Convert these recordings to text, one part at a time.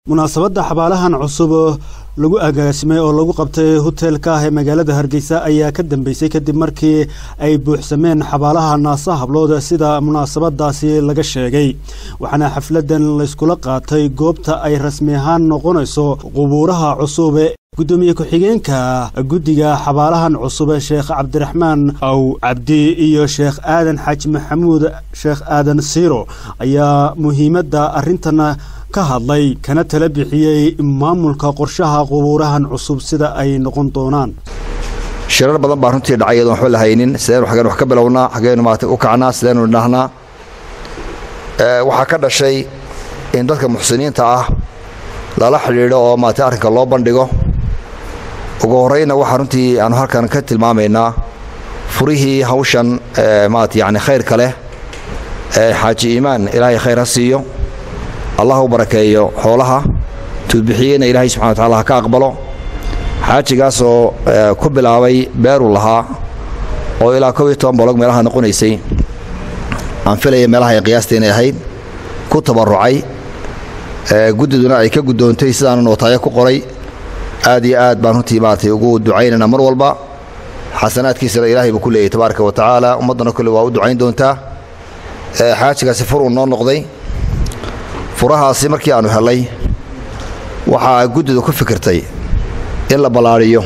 munaasabadda xabaalahan cusub lagu agaasimay oo lagu qabtay hoteelka ah ee magaalada hargeysa ayaa ka dambeysay kadib markii ay buuxsameen xabaalaha naasa hablood sida munaasabadaasi laga sheegay waxaana xafladan layskula qaatay goobta ay rasmi ahaan noqonayso qubuuraha cusub gudoomiye ku-xigeenka guddiga xabaalahan cusub sheekh cabdiraxmaan aw cabdi iyo sheekh aadan xaaji maxamuud sheekh aadan siiro ayaa muhiimadda arrintan ka hadlay kana tala bixiyey maamulka qorshaha qubuurahan cusub sida ay noqon doonaan shirar badan baa runtii dhacay iyadoon waxba la haynin sidaynu xaggeen wax ka bilownaa xaggeynu maarata u kacnaa sidaynu idhaahnaa waxaa ka dhashay in dadka muxsiniinta ah lala xidhiidho oo maarata arrinka loo bandhigo ugu horrayna waxaa runtii aanu halkan ka tilmaamaynaa furihii hawshan maarata yacni khayrka leh ee xaaji iimaan ilaahay khayr ha siiyo allah u barakeeyo xoolaha tuudbixiyeyna ilaahay subxana wa tacala ha ka aqbalo xaajigaasoo ku bilaabay beeruu lahaa oo ilaa kob iyo toban bolog meelaha noqonaysay aan filaya meelaha ay qiyaasta inay ahayd ku tabarrucay guddiduna ay ka guddoontay sidaanu nootaayo ku qoray aad iyo aad baan runtii maaragtay ugu ducaynaynaa mar walba xasanaadkiisana ilaahay buu ku leeyahy tabaaraka wa tacaala ummaddana kolle waa u ducayn doontaa xaajigaasi fur uu noo noqday furahaasi markii aannu hellay waxaa guddidu ku fikirtay in la ballaadhiyo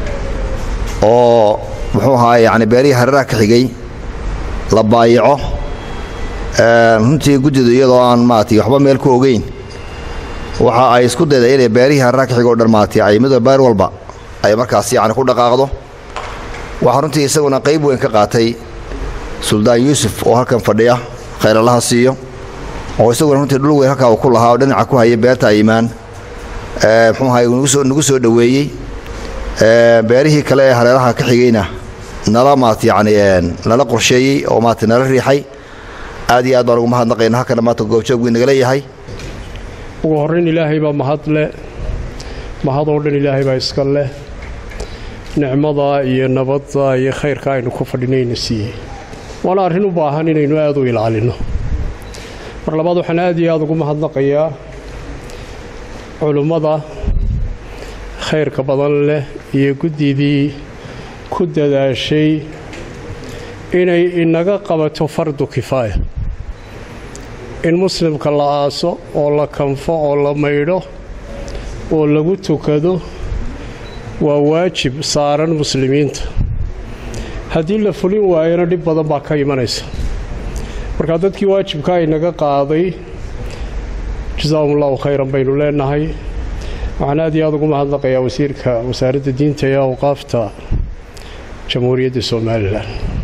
oo muxuu ahaay yacni beerihii hareeraha ka xigay la baayaco runtii guddidu iyadoo aan maaragtay waxba meel ku ogeyn waxa ay isku dayday inay beerihii hareeraha ka xigay o dhan maaragtay ay mid beer walba ay markaas yacni ku dhaqaaqdo waxaa runtii isaguna qayb weyn ka qaatay suldaan yuusuf oo halkan fadhiya khayrallaha siiyo oo isaguna runtii dhul weyn halkaa uu ku lahaa oo dhinaca ku hayay beerta iimaan muxuu ahay nagu soo dhoweeyey beerihii kale ee hareeraha ka xigayna nala maarata yacni nala qorsheeyey oo maarata nala riixay aad iyo aad baan ugu mahadnaqayna halkana maanta goobjoog wuu nagala yahay ugu horrayn ilaahay baa mahad leh mahadoo dhan ilaahay baa iska leh nicmada iyo nabadda iyo khayrka aynu ku fadhinayna siiyey waana arrin u baahan inaynu aad u ilaalinno mar labaad waxaan aad iyo aad ugu mahadnaqayaa culummada khayrka badan leh iyo guddidii ku dadaashay inay inaga qabato fardu kifaaya in muslimka la aaso oo la kanfo oo la maydho oo lagu tukado waa waajib saaran muslimiinta haddii la fulin waayona dhib badan baa ka imanaysa markaa dadkii waajibka inaga qaaday jasaahum allahu khayran baynu leenahay waxaan aad iyo aad ugu mahadnaqayaa wasiirka wasaaradda diinta ee awqaafta jamhuuriyadda somalilan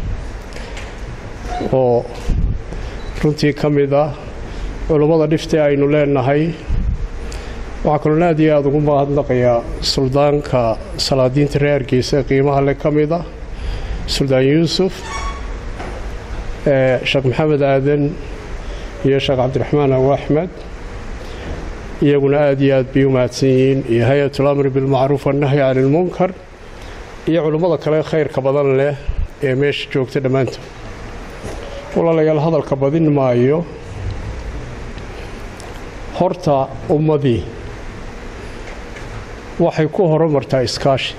oo runtii ka mid ah culummada dhifte aynu leenahay waxaa kaloona aad iyo aad ugu mahadnaqayaa suldaanka salaadiinta reer hargeysa ee qiimaha le ka mid ah suldaan yuusuf sheekh maxamed aadan iyo sheekh cabdiraxmaan aw axmed iyaguna aad iyo aad bay u mahadsan yihiin iyo hay-atul amri bilmacruuf wannahyi cani ilmunkar iyo culummada kale khayrka badan leh ee meesha joogta dhammaantood walaalayaal hadalka badin maayo horta ummadii waxay ku horumartaa iskaashi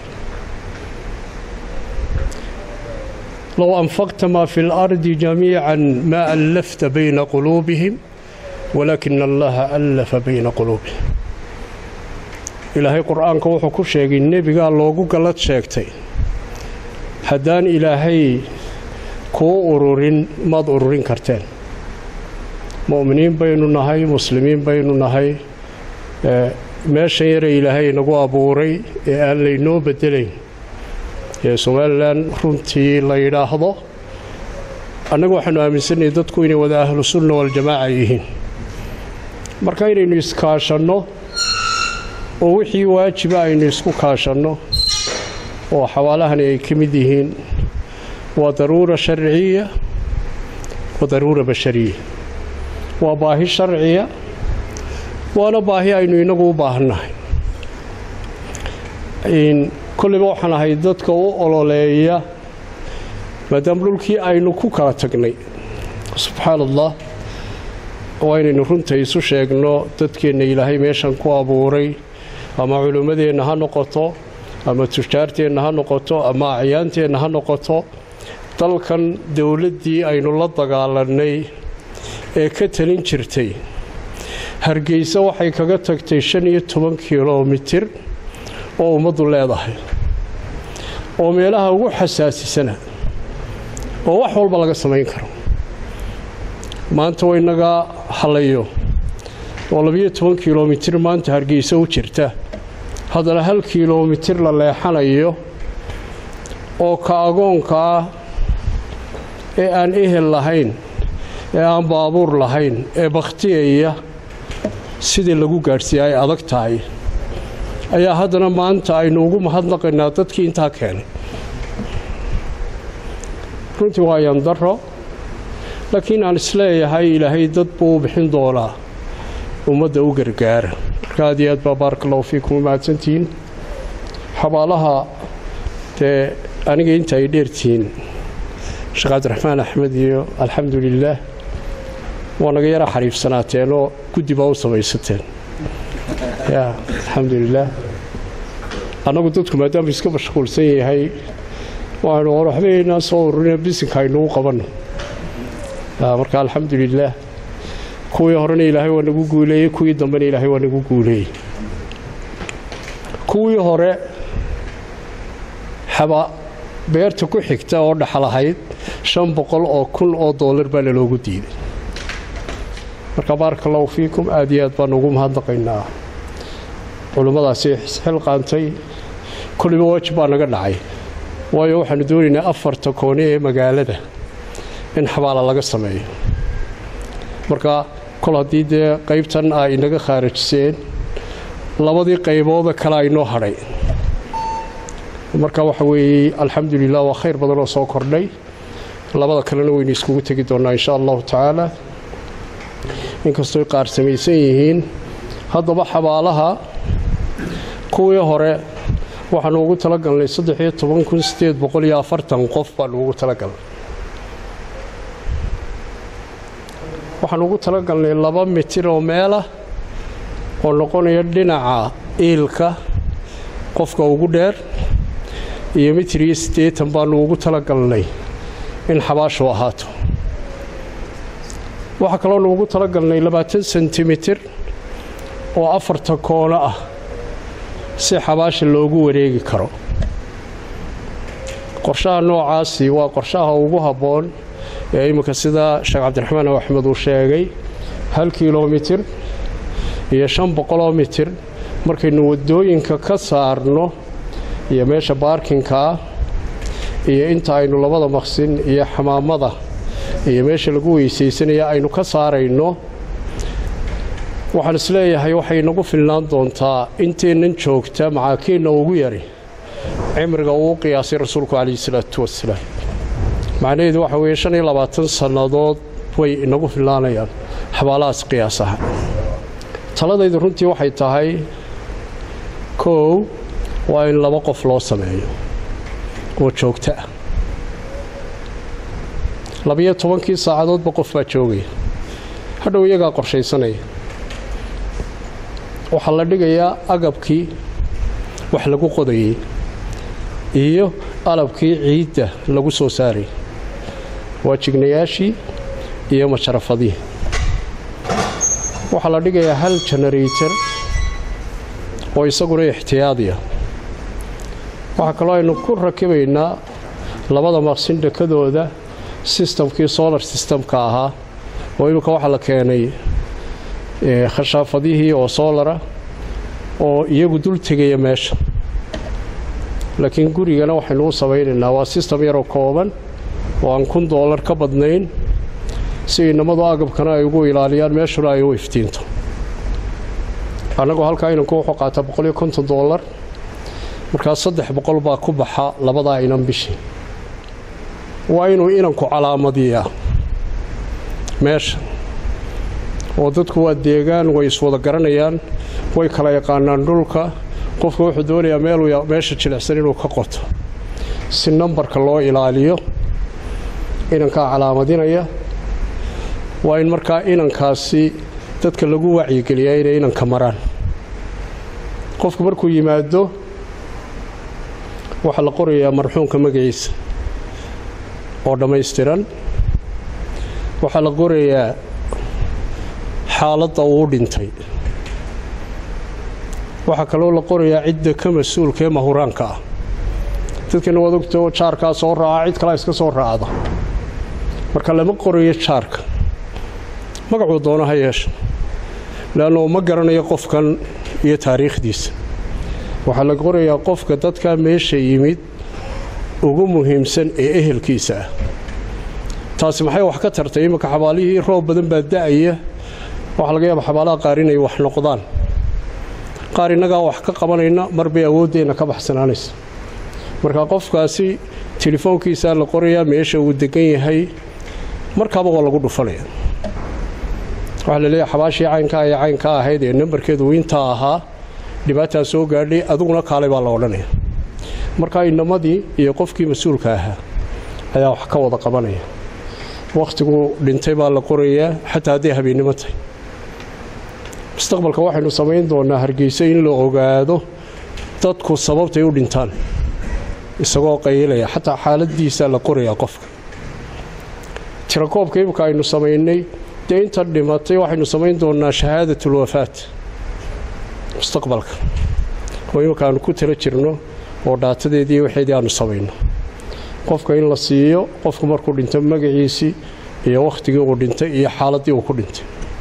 low anfaqta maa fi اlardi jamiica ma allafta bayna quluubihim walaakina allaha allafa bayna quluubihim ilaahay qur'aanka wuxuu ku sheegay nebigaa loogu gallad sheegtay haddaan ilaahay kuu ururin maad ururin karteen mu'miniin baynu nahay muslimiin baynu nahay meeshan yare ilaahay nagu abuuray ee aan laynoo beddelayn ee somalilan runtii la yidhaahdo annagu waxaanu aaminsannahay dadku inay wada ahlu sunna waljamaaca yihiin marka inaynu iskaashanno oo wixii waajiba aynu isku kaashanno oo xawaalahani ay ka mid yihiin waa daruura sharciya wa daruura bashariya waa baahi sharciya waana baahi aynu inagu u baahannahay kollayba waxaan ahay dadka u ololeeya maadaama dhulkii aynu ku kala tagnay subxaan allah waa inaynu runta isu sheegno dadkeenna ilaahay meeshan ku abuuray ama culimmadeenna ha noqoto ama tujaarteenna ha noqoto ama acyaanteenna ha noqoto dalkan dowladdii aynu la dagaalannay ee ka talin jirtay hargeysa waxay kaga tagtay shan iyo toban kilomitir oo ummaddu leedahay oo meelaha ugu xasaasisana oo wax walba laga samayn karo maanta waynaga halayo oo labiyo toban kilomitir maanta hargeysa u jirta haddana hal kilomitir la leexanayo oo ka agoonka ah ee aan ehel lahayn ee aan baabuur lahayn ee bakhtiyaya sidii lagu gaadhsiiya ay adag tahay ayaa haddana maanta aynu ugu mahadnaqaynaa dadkii intaa keenay runtii waa yandaro laakiin aan isleeyahay ilaahay dad buu u bixin doonaa ummadda u gargaara marka aad iyo aad baa baaraka allahu fiikum u mahadsantihiin xabaalaha dee aniga inta ay dheertihiin sheekh cabdiraxmaan axmed iyo alxamdu lilaah waa naga yara xariifsanaateen oo guddi baa u samaysateen ya alxamdu lilaah annagu dadku maadaama iska mashquulsan yahay waanu war waxbaynaa soo ururina bisinka aynugu qabanno marka alxamdu lilaah kuwii horena ilaahay waa nagu guuleeyey kuwii dambena ilaahay waa nagu guuleeyey kuwii hore xaba beerta ku xigta oo dhaxlahayd shan boqol oo kun oo doolar baa laloogu diiday marka baaraka allahu fiikum aad iyo aad baanu ugu mahadnaqaynaa culimmadaasi xilqaantay kulliba waajib baa naga dhacay waayo waxaanu doonaynaa afarta koone ee magaalada in xabaala laga sameeyo marka kol haddii dee qaybtan ay inaga khaarajiseen labadii qaybooda kale aynoo hadhay marka waxa weeye alxamdu lilah waa khayr badan oo soo kordhay labada kalena waynu iskugu tegi doonnaa insha allahu tacaala inkastooy qaar samaysan yihiin haddaba xabaalaha kuwii hore waxaanu ugu talagalnay saddexiyo toban kun sideed boqol iyo afartan qof baanu ugu talagalnay waxaanu ugu talagalnay laba mitir oo meelah oo noqonaya dhinaca iilka qofka ugu dheer iyo mitir iyo siddeetan baanu ugu talagalnay in xabaashu ahaato waxaa kaloonu ugu talagalnay labaatan sentimitir oo afarta koono ah si xabaasha loogu wareegi karo qorshaha noocaasi waa qorshaha ugu habboon ee imminka sida sheekh cabdiraxmaan axmed uu sheegay hal kilomitir iyo shan boqoloo mitir markaynu waddooyinka ka saarno iyo meesha baarkinkaa iyo inta aynu labada maqsin iyo xamaamada iyo meesha lagu weysaysanaya aynu ka saarayno waxaan isleeyahay waxay nagu filnaan doontaa inteennan joogta macaakiinna ugu yari cimriga uu qiyaasay rasuulku calayhi salaatu wasalaam macnaheedu waxa weeye shan iyo labaatan sannadood way inagu filnaanayaan xabaalahaas qiyaas aha taladaydu runtii waxay tahay koow waa in laba qof loo sameeyo oo joogto ah labiyo tobankii saacadoodba qof baa joogaya hadhow iyagaa qorshaysanaya waxaa la dhigayaa agabkii wax lagu qodayay iyo alabkii ciidda lagu soo saarayay waa jignayaashii iyo majarafadihii waxaa la dhigayaa hal genarator oo isaguna ixtiyaadiya waxaa kaloo aynu ku rakibaynaa labada maqsin dhakadooda sistamkii solar systemka ahaa oo imminka waxaa la keenay khashaafadihii oo soolara oo iyagu dul tegaya meesha laakiin gurigana waxaynu u samaynaynaa waa sistem yaroo kooban oo aan kun doolar ka badnayn si inamadu agabkana ay ugu ilaaliyaan meeshuna ay u iftiinto annagu halkaa inanku wuxuu qaataa boqol iyo konton doolar markaa saddex boqol baa ku baxa labadaa inan bishii waa inuu inanku calaamadiyaa meesha oo dadku waa deegaan way iswada garanayaan way kala yaqaanaan dhulka qofka wuxuu doonayaa meeluu meesha jilicsan inuu ka qoto si nambarka loo ilaaliyo inankaa calaamadinaya waa in markaa inankaasi dadka lagu wacyigeliyaa inay inanka maraan qofku markuu yimaado waxaa la qorayaa marxuumka magaciisa oo dhammaystiran waxaa la qorayaa xaaladda uu dhintay waxaa kaloo la qorayaa cidda ka mas-uulka ee mahuraanka ah dadkana waad ogtao jaarkaa soo raaca cid kalea iska soo raacda marka lama qorayo jaarka magacuu doono ha yeesha leannu ma garanayo qofkan iyo taariikhdiisa waxaa la qorayaa qofka dadka meesha yimid ugu muhiimsan ee ehelkiisa ah taasi maxay wax ka tartay iminka xabaalihii roob badan baa da'aya waxaa laga yaaba xabaalaha qaar inay wax noqdaan qaar innagaa wax ka qabanayna mar bay awooddeenna ka baxsanaanaysa marka qofkaasi telefoonkiisaa la qorayaa meesha uu degan yahay markaaba waa lagu dhufanaya waxaa la leeyahay xabaashii caynkaa ee caynkaa ahayd ee nambarkeedu intaa ahaa dhibaataa soo gaadhay adiguna kaalay baa la odhanaya markaa inamadii iyo qofkii mas-uulka ahaa ayaa wax ka wada qabanaya wakhtigu dhintay baa la qorayaa xataa hadday habeennimo tahay mustaqbalka waxaynu samayn doonaa hargeysa in la ogaado dadku sababtay u dhintaan isagoo qaylaya xataa xaaladiisaa la qorayaa qofka tirakoobka imika aynu samaynay dee inta dhimatay waxaynu samayn doonaa shahaadatulwafaat mustaqbalka oo imika aanu ku tala jirno oo dhaatadeedii waxeedii aanu samayno qofka in la siiyo qofku markuu dhinto magaciisii iyo wakhtigii uu dhintay iyo xaaladdii uu ku dhintay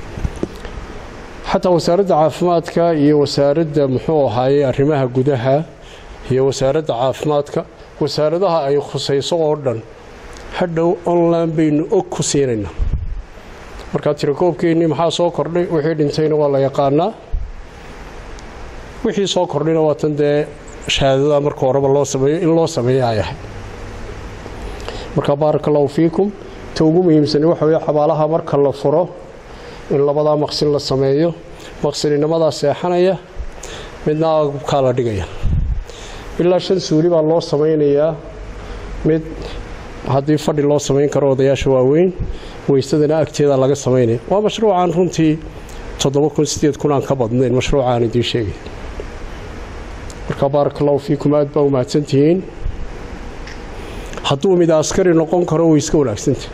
xataa wasaaradda caafimaadka iyo wasaaradda muxuu ahaayey arrimaha gudaha iyo wasaaradda caafimaadka wasaaradaha ay khusayso oo dhan hadhow online baynu og ku siinaynaa markaa tirakoobkeennii maxaa soo kordhay wixii dhintayna waa la yaqaanaa wixii soo kordhayna waa tan dee shahaadada marka horeba loo sameeyo in loo sameeya ay ahay marka baaraka allahu fiikum ta ugu muhiimsani waxa weye xabaalaha marka la furo in labadaa maqsin la sameeyo maqsininimadaa seexanaya midna agabkaa la dhigaya ilaa shan suuli baa loo samaynayaa mid haddii fadhi loo samayn karo odayaasha waaweyn weysadana agteeda laga samaynaya waa mashruucaan runtii toddoba kun sideed kun aan ka badnayn mashruucaan idiin sheegay marka baaraka allahu fiikum aad baa u mahadsantihiin hadduu mid askari noqon karo way iska wanaagsantah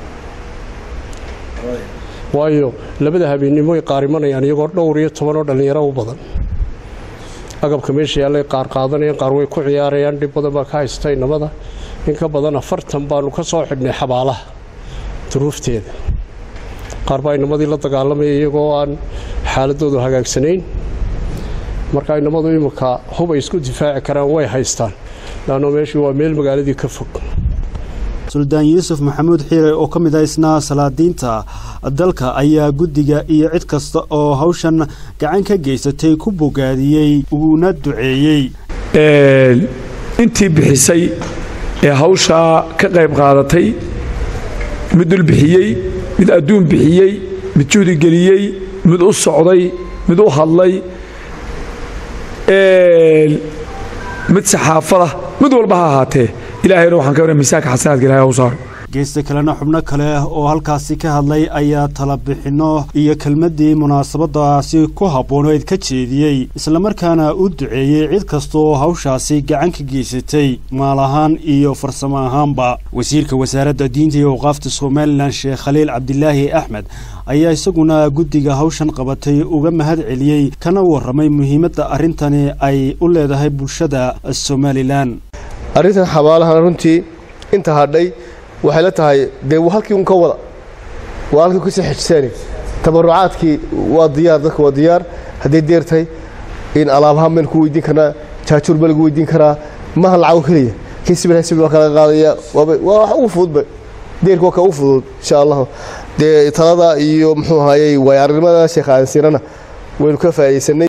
waayo labada habeennimo ay qaarimanayaan iyagoo dhowr iyo tobanoo dhallinyaro u badan agabka meesha yaallay qaar qaadanayaan qaar way ku ciyaarayaan dhib badan baa ka haysta inamada in ka badan afartan baanu ka soo xidhnay xabaalaha duruufteeda qaar baa inamadii la dagaalamaya iyagoo aan xaaladoodu hagaagsanayn marka inamadu iminka hub ay isku difaaci karaan way haystaan laanno meeshii waa meel magaaladii ka fog suldaan yuusuf maxamuud xiire oo ka mid ah isna salaadiinta dalka ayaa guddiga iyo cid kasta oo hawshan gacan ka geysatay ku bogaadiyey uuna duceeyey intii bixisay ee hawshaa ka qayb qaadatay mid dul bixiyey mid adduun bixiyey mid juhdi geliyey mid u socday mid u hadlay mid saxaafada mid walba ha ahaatee ilaahayna waxaan ka miisaanka xasanaadka ilahay u saaro geesta kalena xubno kale oo halkaasi ka hadlay ayaa talabixinno iyo kelmaddii munaasabadaasi ku habbooneed ka jeediyey islamarkaana u duceeyey cid kasta oo hawshaasi gacan ka geysatay maal ahaan iyo farsamo ahaanba wasiirka wasaaradda diinta iyo awqaafta somalilan sheekh khaliil cabdilaahi axmed ayaa isaguna guddiga hawshan qabatay uga mahad celiyey kana warramay muhiimadda arrintani ay u leedahay bulshada somalilan arrintan xabaalahana runtii inta hadhay waxay la tahay dee halkii un ka wada waa halkii kasii xejiseen tabarucaadkii waa diyaar dadka waa diyaar hadday deer tahay in alaabahaan baynu ku weydiin karnaa jaajuur baa lagu weydiin karaa maha lacago keliya kii sibil sibil waa kala qaadaya waa wax ugu fududba deerka waa ka ugu fudud insha allahu dee talada iyo muxuu ahayey waaya arrimada sheekh aansirana waynu ka faa'iidaysanay